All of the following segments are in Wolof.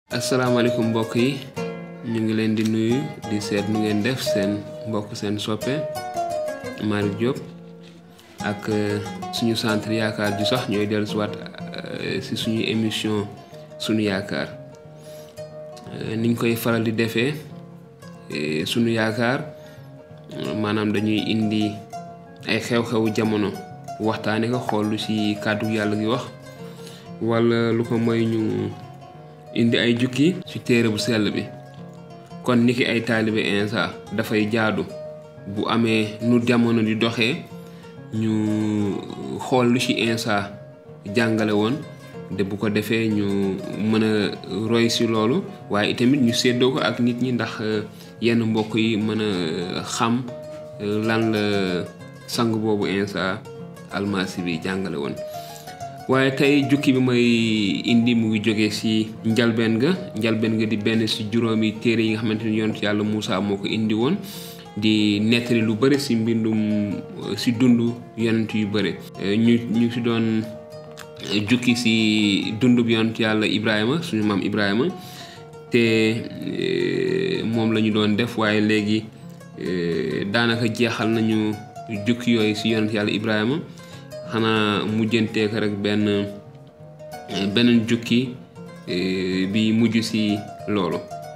asalaamaaleykum mbokk yi ñu ngi leen di nuyu di seet nu ngeen def seen mbokk seen soppe Malick Diop ak suñu centre yaakaar ju sax ñooy dellu si waat si suñu émission suñu yaakaar niñ koy faral di defee suñu yaakaar maanaam dañuy indi ay xew-xewu jamono waxtaane ko xool lu ci kàddu yàlla gi wax wala lu ko mooy ñu indi ay jukki ci téere bu sell bi kon niki ay taalibe insa dafay jaadu bu amee nu jamono di doxee ñu xool lu ci insa jàngale woon de bu ko defee ñu mën a roy ci loolu waaye itamit ñu séddoo ko ak nit ñi ndax yenn mbokk yi mën a xam lan la sang boobu insa almasi bi jàngale woon waaye tey jukki bi may indi mu ngi jóge ci njalbeen ga njalbeen ga di benn ci juróomi téere yi nga xamante ni yonent yàlla Moussa moo ko indi woon di nettali lu bëri ci mbindum ci dund yonent yu bëri ñu ñu ci doon jukki ci dundub yonent yàlla Ibrahima suñu maam Ibrahima te moom la ñu doon def waaye léegi daanaka jeexal nañu jukki yooyu ci yonent yàlla Ibrahima xanaa mujjantee ko rek benn beneen jukki bi mujj ci loolu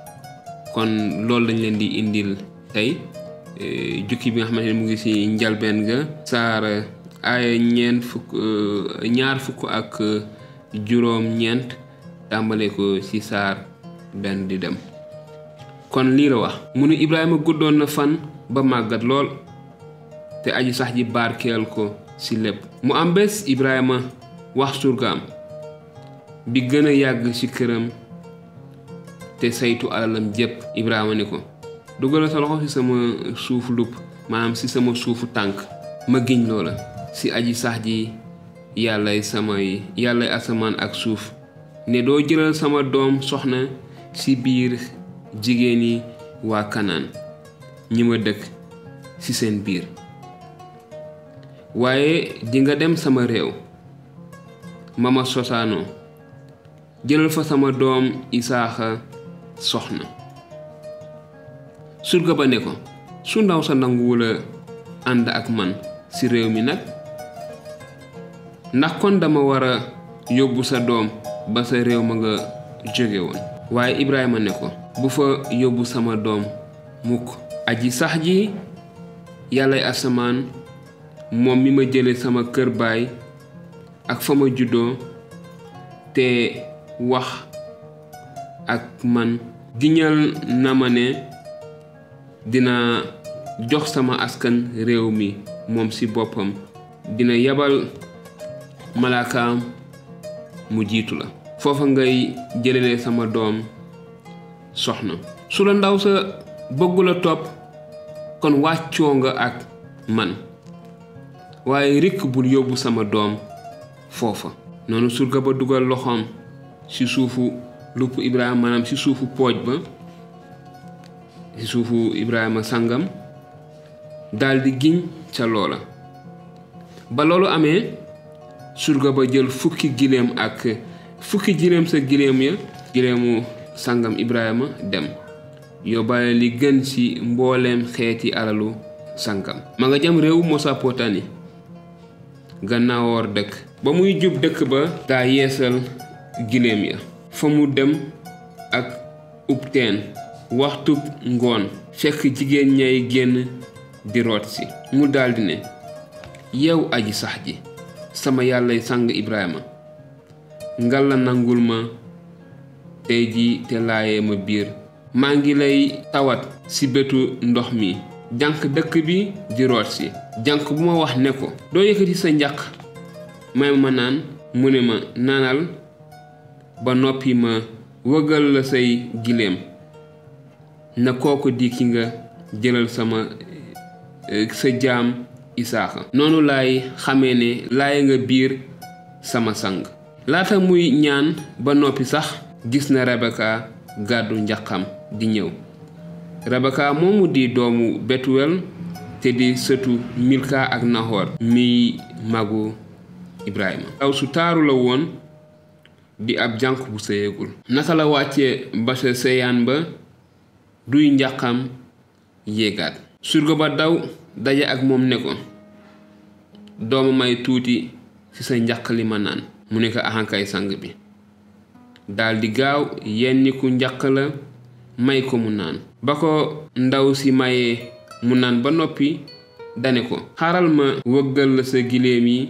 kon loolu lañ leen di indil tey jukki bi nga xamante ne mu ngi ci njalbeen ga saar aaya ñeent fukk ñaar fukk ak juróom ñeent tàmbale ko ci saar benn di dem kon lii la wax mu ne Ibrahima guddoon na fan ba màggat lool te aji sax ji barkeel ko ci lépp mu am bés Ibrahima wax surgaam bi gën a yàgg ci këram te saytu alalam jépp Ibrahima ni ko dugal sa loxo ci sama suuf lupp maanaam ci sama suufu tànk ma giñ loola ci aji sax ji yàllay samay yàllay asamaan ak suuf ne doo jëlal sama doom soxna ci biir jigéeni waa Kanaan ñi ma dëkk ci seen biir waaye dinga dem sama réew ma ma sosaanoo jëlal fa sama doom isaaxa soxna surga ba ne ko su ndaw sa nanguwula ànd ak man ci réew mi nag ndax kon dama war a yóbbu sa doom ba sa réew ma nga jóge woon waaye Ibrahima ne ko bu fa yóbbu sama doom mukk aji sax ji yàllay asamaan moom mi ma jële sama kër baay ak fa ma juddoo te wax ak man giñal na ma ne dina jox sama askan réew mi moom ci boppam dina yabal malaakaam mu jiitu la foofa ngay jëlale sama doom soxna su la ndaw sa bëggula topp kon wàccoo nga ak man waaye rikk bul yóbbu sama doom foofa noonu surga ba dugal loxoom ci suufu lupp Ibrahima maanaam ci suufu pooj ba ci suufu Ibrahima sangam daldi giñ ca loola ba loolu amee surga ba jël fukki giléem ak fukki giléem sa giléem ya giléemu sangam Ibrahima dem yóbbaale li gën ci mbooleem xeeti alalu sangam ma nga jëm réew Mosapotami gannaawoor dëkk ba muy jub dëkk ba daa yeesal giléem ya fa mu dem ak ub teen waxtub ngoon fekk jigéen ñay génn di root si mu daldi ne yow aji sax ji sama yàllay sang Ibrahima ngalla nangul ma tey ji te laayee ma biir maa ngi lay tawat ci bëtu ndox mi jànq dëkk bi di root si jànq bu ma wax ne ko doo yëkkati sa njaq may ma naan mu ne ma naanal ba noppi ma wëggal la say giléem na kooku di ki nga jëlal sama sa jaam isaaxa noonu laay xamee ne laay nga biir sama sang laata muy ñaan ba noppi sax gis na Rebeka gàddu njaqam di ñëw Rebeka moomu di doomu Betuwel te di sëtu Milka ak Nahor mi magu Ibrahima aw su taaru la woon di ab jànq bu sëyegul naka la wàccee ba sa sëyaan ba duy njàqam yéegaat surga ba daw daje ak moom ne ko dooma may tuuti ci sa njaq li ma naan mu ne ko axankay sang bi daldi gaaw yenniku njaq la may ko mu naan ba ko ndaw si mayee mu naan ba noppi dane ko xaaral ma wëggal la sa giléem yi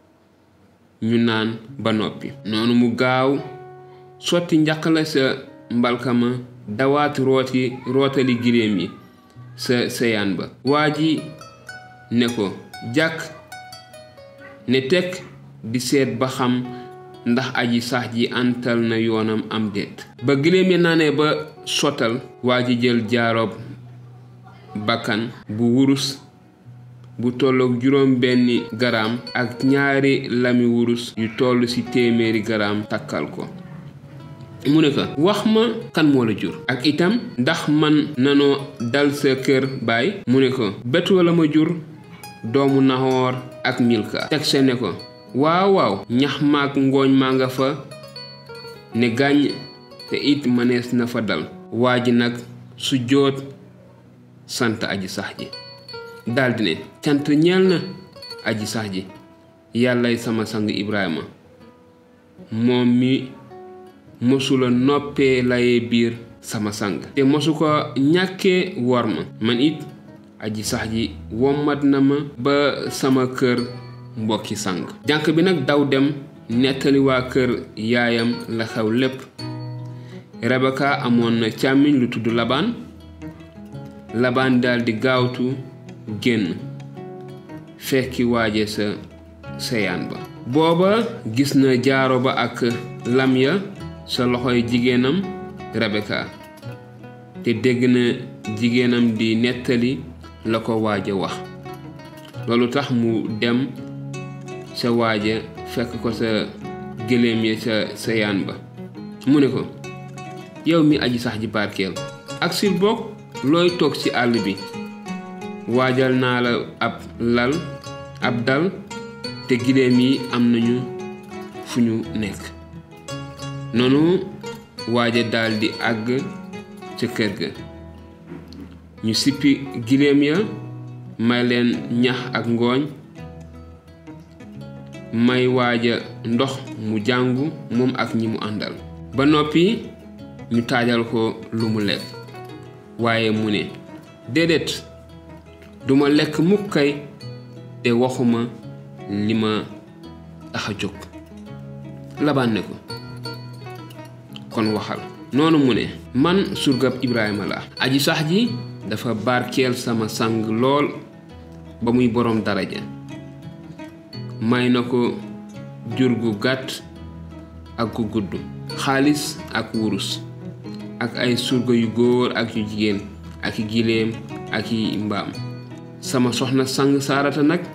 ñu naan ba noppi noonu mu gaaw sotti njaq la sa mbalkama dawaat rooti rootali giléem yi sa seyaan ba waa ji ne ko jàkk ne tekk di seet ba xam ndax aji sax ji antal na yoonam am déet ba giléem ya naanee ba sottal waa ji jël jaaroob bakkan bu wurus bu tolloog juróom benni garaam ak ñaari lami wurus yu toll ci téeméeri garaam takkal ko mu ne ko wax ma kan moo la jur ak itam ndax man nanoo dal sa kër baay mu ne ko betuwa la ma jur doomu naxoor ak milka teg se ne ko waaw waaw ñax maak ngooñ maa nga fa ne gàññ te it mënees na fa dal waa ji nag su joot sant aji sax ji daldi ne cant ñeel na aji sax ji yàllay sama sang ibrahima moom mi mosula noppee laye biir sama sang te mosu ko ñàkkee wor ma man it aji sax ji wommat na ma ba sama kër mbokki sang jànq bi nag daw dem nettali waa kër yaayam la xew lépp rebeka amoon na càmmiñ lu tudd labaan labaan daldi gaawtu génn fekki waaje sa seyaan ba booba gis na jaaro ba ak lam ya sa loxoy jigéenam rebeka te dégg na jigéenam di nettali la ko waaja wax loolu tax mu dem sa waaja fekk ko sa gëléem ya sa seyaan ba mu ne ko yow mi aji sax ji barkeel ak sil bokk looy toog ci àll bi waajal naa la ab lal ab dal te giléem yi am nañu fu ñu nekk noonu waaja daldi àgg ca kër ga ñu sippi giléem ya may leen ñax ak ngooñ may waaja ndox mu jàngu moom ak ñi mu àndal ba noppi ñu taajal ko lu mu lekk waaye mu ne déedéet duma lekk mukk kay te waxuma li ma tax a jóg labaan ne ko kon waxal noonu mu ne man surgab Ibrahima la aji sax ji dafa barkeel sama sang lool ba muy boroom daraja may na ko jur gu gàtt ak gu gudd xaalis ak wurus ak ay surga yu góor ak yu jigéen ak i giléem ak i mbaam sama soxna sang saarata nag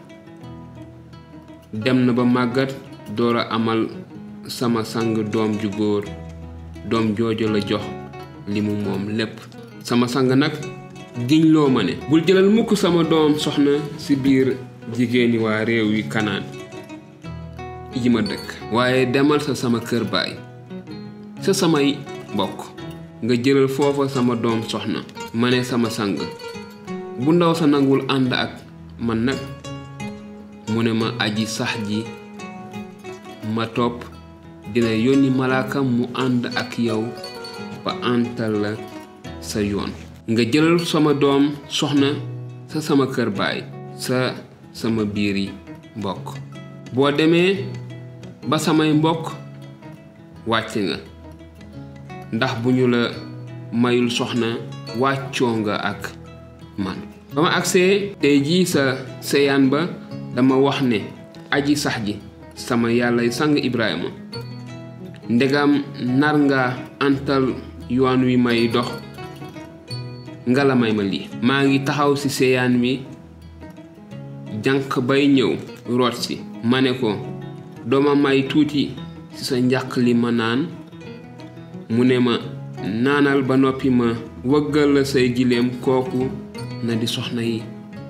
dem na ba màggat door a amal sama sang doom ju góor doom joojo la jox li mu moom lépp sama sang nag giñ loo ma ne bul jëlal mukk sama doom soxna ci biir jigéeni waa réew yi kanaan yi ma dëkk waaye demal sa sama kër baay sa samay mbokk nga jëlal foofa sama doom soxna ma ne sama sang bu ndaw sa nangul ànd ak man nag mu ne ma aji sax ji ma topp dina yónni malaakam mu ànd ak yow ba antal la sa yoon nga jëlal sama doom soxna sa sama kër baay sa sama biiri mbokk boo demee ba samay mbokk wàcc nga ndax bu ñu la mayul soxna wàccoo nga ak man ba ma agsee tey jii sa seyaan ba dama wax ne aji sax ji sama yàlla sang Ibrahima ndegam nar nga antal yoon wi may dox nga la may ma lii maa ngi taxaw ci seyaan wi jànq bay ñëw root si ma ne ko dooma may tuuti ci sa njàq li ma naan mu ne ma naanal ba noppi ma wëggal la say giléem kooku na di soxna yi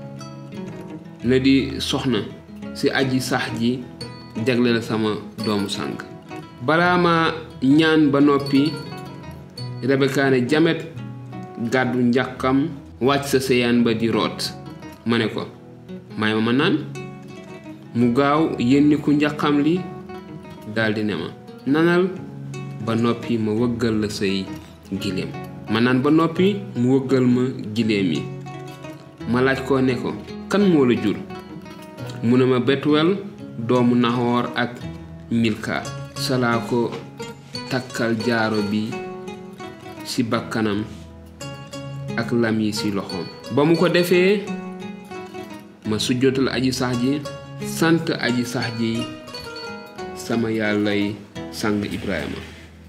na di soxna ci aji sax ji jagle la sama doomu sàng balaa ma ñaan ba noppi Rebeka ne jamet gàddu njàqam wàcc sa seyaan ba di root ma ne ko may ma ma naan mu gaaw yénniku njàqam li daldi ne ma nanal ba noppi ma wëggal la say giléem ma naan ba noppi mu wëggal ma giléem yi ma laaj ko ne ko kan moo la jur mu ne ma betuwel doomu naxoor ak milka salaa ko takkal jaaro bi ci bakkanam ak lam yi ci loxoom ba mu ko defee ma sujjotal aji sax ji sant aji sax ji sama yàllay sang Ibrahima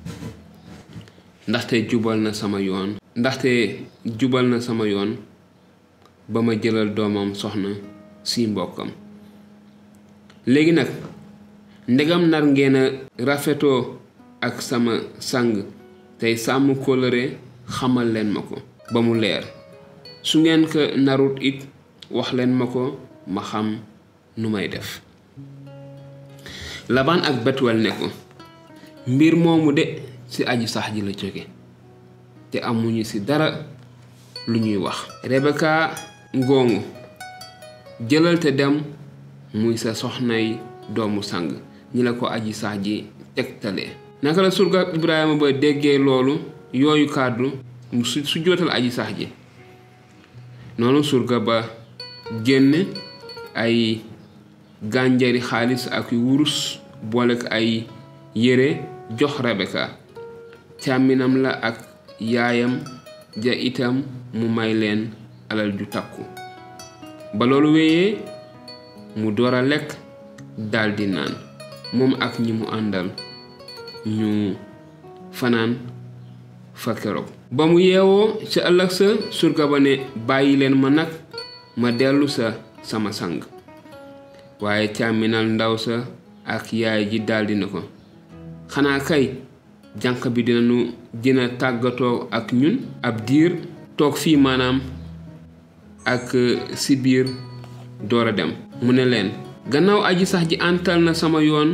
ndaxte jubal na sama yoon ndaxte jubal na sama yoon ba ma jëlal doomam soxna si mbokkam léegi nag ndegam nar ngeen a rafetoo ak sama sang tey sàmm kóllëre xamal leen ma ko ba mu leer su ngeen ko narut it wax leen ma ko ma xam nu may def labaan ak betuwel ne ko mbir moomu de ci aji sax ji la jóge te amuñu ci dara lu ñuy wax rebeka ngoongu jëlal te dem muy sa soxnay doomu sang ñi la ko aji sax ji tegtalee naka la surga ibrahima ba déggee loolu yooyu kàddu mu su su jootal aji sax ji noonu surga ba génn ay gànjari xaalis ak wurus boolek ay yére jox rebeka càmminam la ak yaayam ja itam mu may leen alal ju takku ba loolu wéyee mu door a lekk daldi naan moom ak ñi mu àndal ñu fanaan fa keroog ba mu yeewoo ca ëllëg sa surga ba ne bàyyi leen ma nag ma dellu sa sama sang waaye càmminal ndaw sa ak yaay ji daldi na ko xanaa kay jànq bi dinañu dina tàggatoo ak ñun ab diir toog fii maanaam ak si biir door a dem mu ne leen gannaaw aji sax ji antal na sama yoon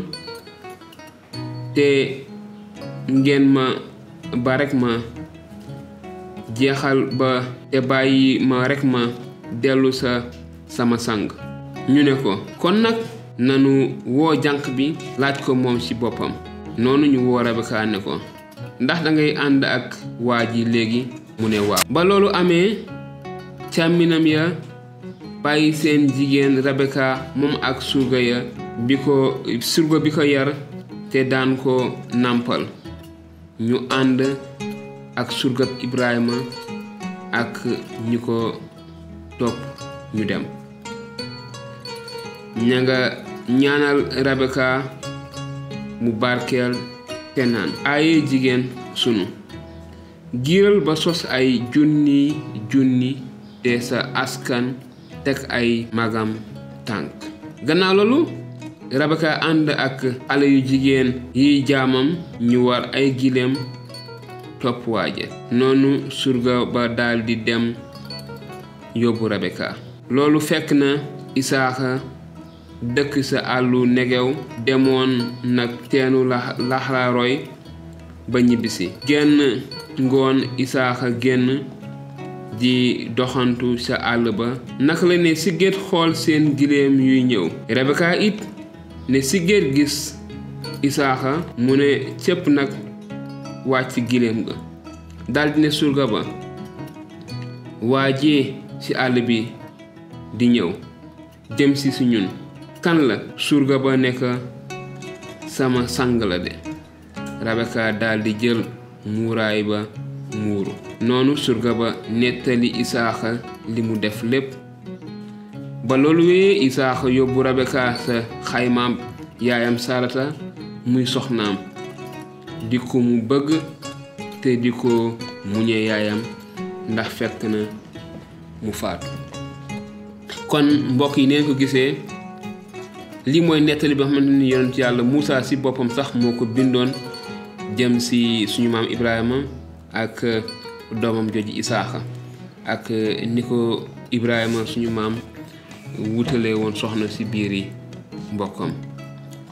te ngeen ma ba rekk ma jeexal ba te bàyyi ma rekk ma dellu sa sama sang ñu ne ko kon nag nanu woo jànq bi laaj ko moom ci boppam noonu ñu woo Rebeka ne ko ndax dangay ànd ak waa ji léegi mu ne waaw ba loolu amee càmminam ya bàyyi seen jigéen Rebeka moom ak surga ya bi ko surga bi ko yar te daan ko nàmpal ñu ànd ak surgab Ibrahima ak ñi ko topp ñu dem ña nga ñaanal Rebeka mu barkeel te naan aaye jigéen sunu giiral ba sos ay junni junni te sa askan teg ay magam tànk gannaaw loolu Rebeka ànd ak xale yu jigéen yiy jaamam ñu war ay gileem topp waaje noonu surga ba daldi dem yóbbu Rebeka loolu fekk na Isaaxa dëkk sa àllu negew demoon nag teenu laxlaaroy ba ñibbisi genn ngoon Isaaxa génn di doxantu sa àll ba naka la ne sigget xool seen giléem yuy ñëw Rebeka it ne sigget gis Isaaxa mu ne cëpp nag wàcc giléem ga daldi ne surga ba waajee ci àll bi di ñëw jëm si si ñun kan la surga ba nekk sama sang la de Rebeka daldi jël muuraay ba muuru noonu surga ba nettali Isaaxa li mu def lépp ba loolu wee Isaaxa yóbbu Rebeka sa xaymaam yaayam Sarata muy soxnaam di ko mu bëgg te di ko muñe yaayam ndax fekk na mu faatu kon mbokk yi neen ko gisee lii mooy nettali bi nga xamante ni yonent yàlla Muusa ci boppam sax moo ko bindoon jëm ci suñu maam Ibrahima ak doomam jooju Isaaxa ak ni ko Ibrahima suñu maam wutale woon soxna ci biir yi mbokkam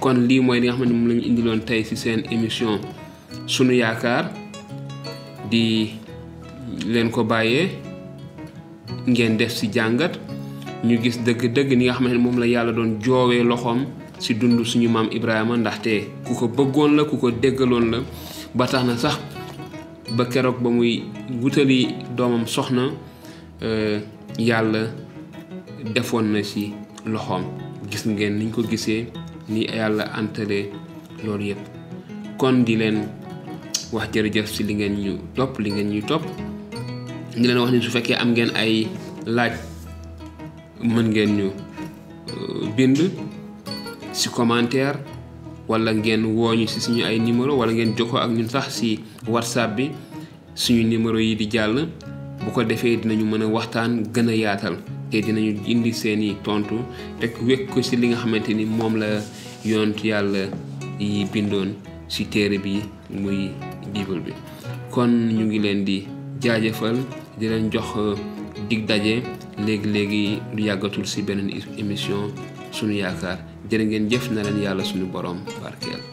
kon lii mooy li nga xam ne moom la ñu indiloon tey ci seen émission sunu yaakaar di leen ko bàyyee ngeen def ci jàngat ñu gis dëgg-dëgg ni nga xam ne moom la yàlla doon joowee loxoom ci dund suñu maam Ibrahima ndaxte ku ko bëggoon la ku ko déggaloon la ba tax na sax ba keroog ba muy wutali doomam soxna yàlla defoon na ci loxoom gis ngeen niñ ko gisee ni yàlla antale loolu yëpp kon di leen wax jërëjëf ci li ngeen ñu topp li ngeen ñuy topp di leen wax ni su fekkee am ngeen ay laaj mën ngeen ñu bind ci commentaire wala ngeen wooñu ci suñu ay numéro wala ngeen jokkoo ak ñun sax ci whatsapp bi suñu numéro yi di jàll bu ko defee dinañu mën a waxtaan gën a yaatal te dinañu indi seeni tontu te wekk ko ci li nga xamante ni moom la yonent yàlla yi bindoon ci téere bi muy bible bi kon ñu ngi leen di jaajëfal di leen jox dig daje léegi léegi du yàggatul ci beneen émission sunu yaakaar jërë ngeen jëf na leen yàlla suñu boroom barkeel